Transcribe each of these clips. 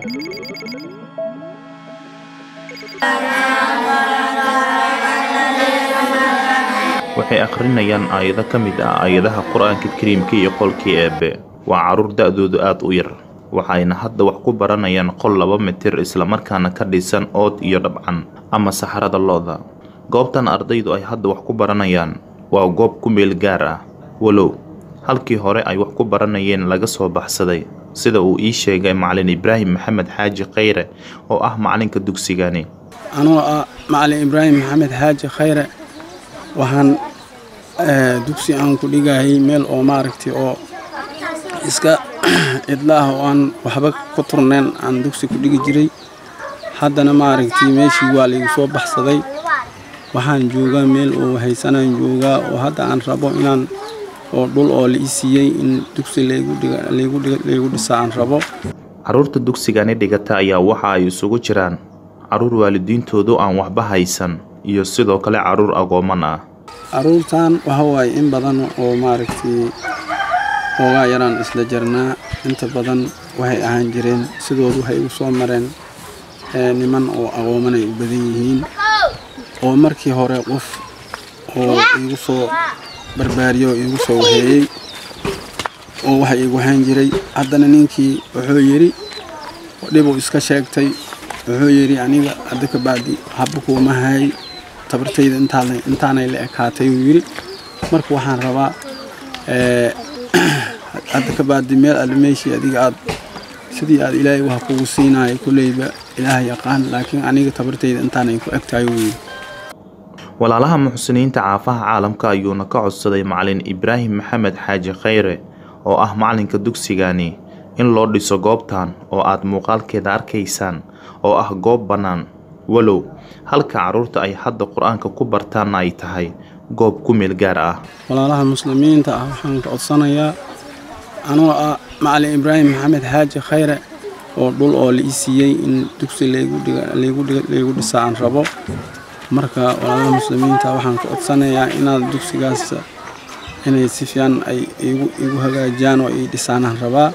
waxay akhrinayaan aayado ka mid ah aayadaha qur-aanka kariimka iyo qolkii eebbe waa carruur da-doodu aad u yar waxayna hadda wax ku baranayaan qol laba mitir islamarkaana ka dhisan ood iyo dhabcan ama saxarada lo-da goobtan ardaydu ay hadda wax ku baranayaan waa goob ku meel gaar ah walow halkii hore ay wax ku baranayeen laga soo baxsaday sida uu ii sheegay macalin ibraahim maxamed xaaji khayre oo ah macalinka dugsigani anoo ah macalin ibraahim maxamed xaaji khayre waxaan dugsi aan ku dhigayay meel oo maaragtay oo iska cidlaah oo aan waxba ku turnayn aan dugsi ku dhigi jiray haddana maaragtay meeshii waa laygu soo baxsaday waxaan joogaa meel oo haysanaan joogaa oo hadda aan rabo inaan oo dhul oo la ii siiyey in dugsi laygu dhisa aan rabo carruurta dugsigani dhigata ayaa waxa ay isugu jiraan carruur waalidiintoodu aan waxba haysan iyo sidoo kale carruur agooman ah carruurtan waxa waaye in badan oo maaragtay hoogaa yaraan isla jarnaa inta badan waxay ahaan jireen sidoodu waxay igu soo mareen niman oo agooman ay u badan yihiin oo markii hore qof oo iigu soo barbaariyo oo iigu soo waheeyey oo waxa iigu hayn jiray haddana ninkii wuxuu yidhi dhibuu iska sheegtay wuxuu yidhi aniga hadda ka bacdi haba kuuma hay tabartayda intaanay la ekaatay uu yidhi marka waxaan rabaa hadda ka bacdi meel alle meeshii adiga aad sidii aad ilaahay wax kugu siinayo kulleyba ilaaha yaqaan laakiin aniga tabartayda intaanay ku egtahay uu yidhi walaalaha muxsiniinta caafaha caalamka ayuuna ka codsaday macalin ibraahim maxamed xaaji khayre oo ah macalinka dugsigani in loo dhiso goobtan oo aad muuqaalkeeda arkaysaan oo ah goob bannaan walow halka carruurta ay hadda qur-aanka ku bartaanna ay tahay goob ku meel gaar ah walaalaha muslimiinta ah waxaan ka codsanayaa anoo ah macalin ibraahim maxamed xaaji khayre oo dhul oo la ii siiyey in dugsi laygu dhisa aan rabo marka walaalaha muslimiinta waxaan ka codsanayaa inaad dugsigaas inay si fiican ay igu hagaajiyaan oo ii dhisaanaan rabaa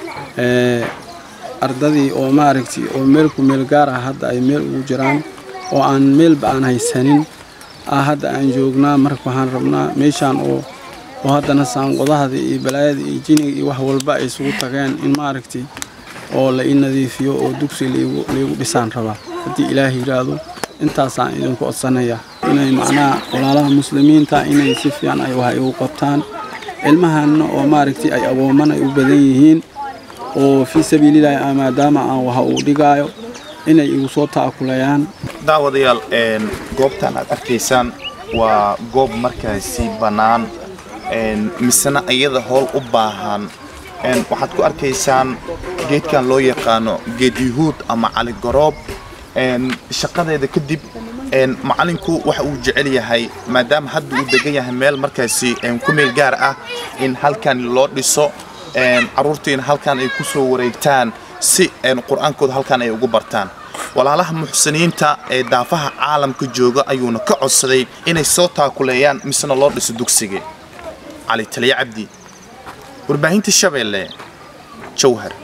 ardadii oo maaragtay oo meel ku meel gaar ah hadda ay meel ugu jiraan oo aan meelba aan haysanin ah hadda aan joognaa marka waxaan rabnaa meeshaan oo oo haddana saanqodahada iyo balaayada iyo jiniga iyo wax walba ay isugu tageen in maaragtay oo la ii nadiifiyo oo dugsi laygu dhisaan rabaa haddii ilaah yidhaahdo intaasaan idinku codsanayaa inay macnaha walaalaha muslimiinta inay si fiican ay wax igu qabtaan ilmahanna oo maaragtay ay agooman ay u badan yihiin oo fii sabiilillahi ah maadaama aan waxa uu dhigaayo inay igu soo ta'akulayaan daawadayaal goobtan aad arkaysaan waa goob markaasi bannaan misena iyada howl u baahan waxaad ku arkaysaan geedkan loo yaqaano geed yuhuud ama caligoroob shaqadeeda kadib macalinku waxa uu jecel yahay maadaama hadda uu degan yahay meel markaasi ku meel gaar ah in halkan loo dhiso carruurtiina halkan ay ku soo wareegtaan si qur-aankooda halkan ay ugu bartaan walaalaha muxsiniinta ee daafaha caalamka jooga ayuuna ka codsaday inay soo taakuleeyaan misena loo dhiso dugsiga cali taliya cabdi warbaahinta shabeelle jawhar